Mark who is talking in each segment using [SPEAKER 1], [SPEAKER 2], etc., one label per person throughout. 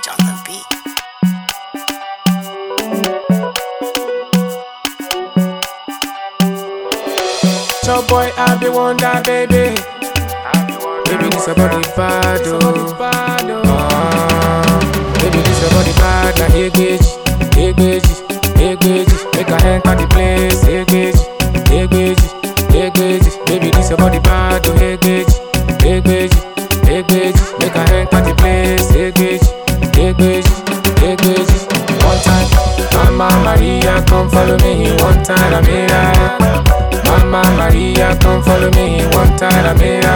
[SPEAKER 1] Sage on the beat.
[SPEAKER 2] So boy, I be wonder, baby. Baby, this a body bad, oh. Ah, Baby, this a body bad, na egbeji, egbeji, egbeji. Make I enter the place, egbeji, egbeji, egbeji. Baby, this a body bad, oh, egbeji, egbeji, egbeji. Make I enter the place, egbeji, egbeji, egbeji. One time, Mama Maria, come follow me. One time, Amira. Mama Maria, come follow me one time, Amira.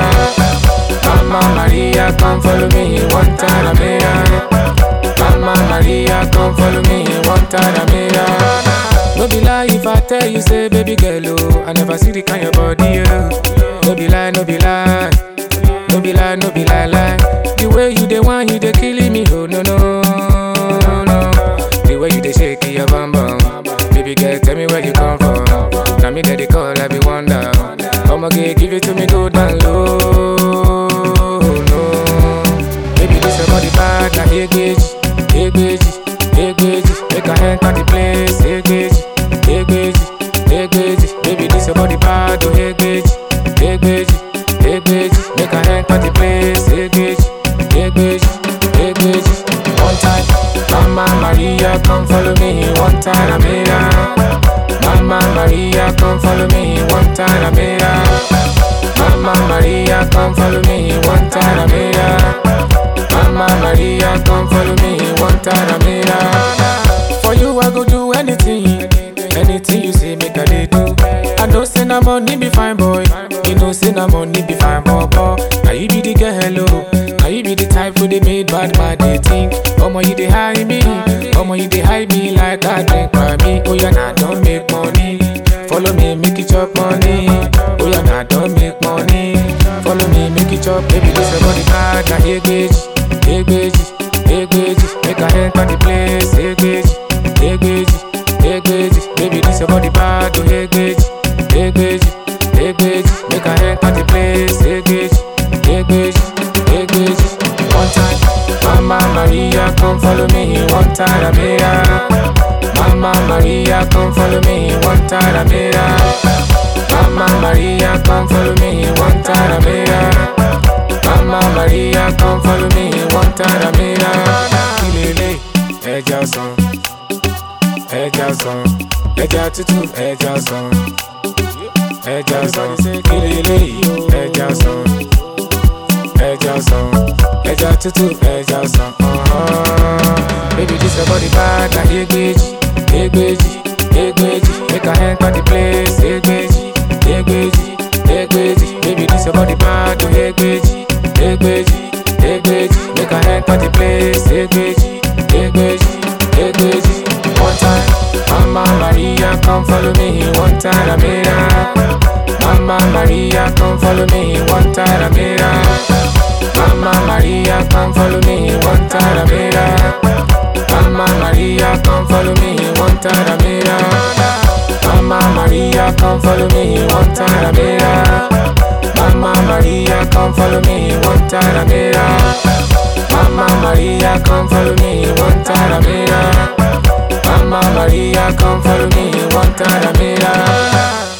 [SPEAKER 2] Mama Maria, come follow me one time, Amira. Mama Maria, come follow me one time, Amira. No be lie if I tell you, say, baby girl, oh, I never see the kind of body, oh. No be lie, no be lie. No be lie, no be lie, lie. The way you the one, you the killing me, oh, no, no, no, no. The way you the shake your bum bum. Baby girl, tell me where you come from. Now me that they call, I be wonder. I'ma get give it to me good and low. No, baby this your body bad, na egbeji, egbeji, egbeji. Make I enter the place, egbeji, egbeji, egbeji. Baby this your body bad, oh egbeji, egbeji, egbeji. Make I enter the place, egbeji, egbeji, egbeji. One time, Mama Maria, come follow me. One time, Amira. Mama Maria, come follow me. One time, Amira. Mama Maria, come follow me. One time, Amira. Mama Maria, come follow me. One time, Amira. For you, I go do anything. Anything you say, make I dey do. I know say na money be fine boy. You know say na money be fine boy. boy. Now you be the girl, hello. Now you be the type who they made bad bad they think. Omo you dey hide me, omo you dey hide me like I drink by me. Oh yeah, now don't make money. Follow me, make it chop money. Oh yeah, now don't make money. Follow me, make it chop. Baby, this your body bad, na egbeji, egbeji, egbeji. Make I enter the place, egbeji, egbeji, egbeji. Baby, this your body bad, oh egbeji, egbeji, egbeji. Make I enter the place, egbeji, egbeji, egbeji. One time, Mama Maria, come follow me. One time, Amira. Mama Maria, come follow me. One time, Amira. Mama Maria, come follow me. One time, Amira. Mama Maria, come follow me. One time, Amira. Ilele, ẹja ọsàn, ẹja ọsàn, ẹja tútù, ẹja ọsàn, ẹja ọsàn. Ilele, ẹja ọsàn ẹja ọsàn ẹja tútù ẹja ọsàn. uh-huh. baby this your body bad na egbeji egbeji egbeji make i enter the place egbeji egbeji egbeji baby this your body bad oh egbeji egbeji egbeji make i enter the place egbeji egbeji egbeji one time mama maria come follow me one time amira. Mama Maria, come follow me one time, Amira. Mama Maria, come follow me one time, Amira. Mama Maria, come follow me one time, Amira. Mama Maria, come follow me one time, Amira. Mama Maria, come follow me one time, Amira. Mama Maria, come follow me one time, Amira. Mama Maria, come follow me one time, Amira.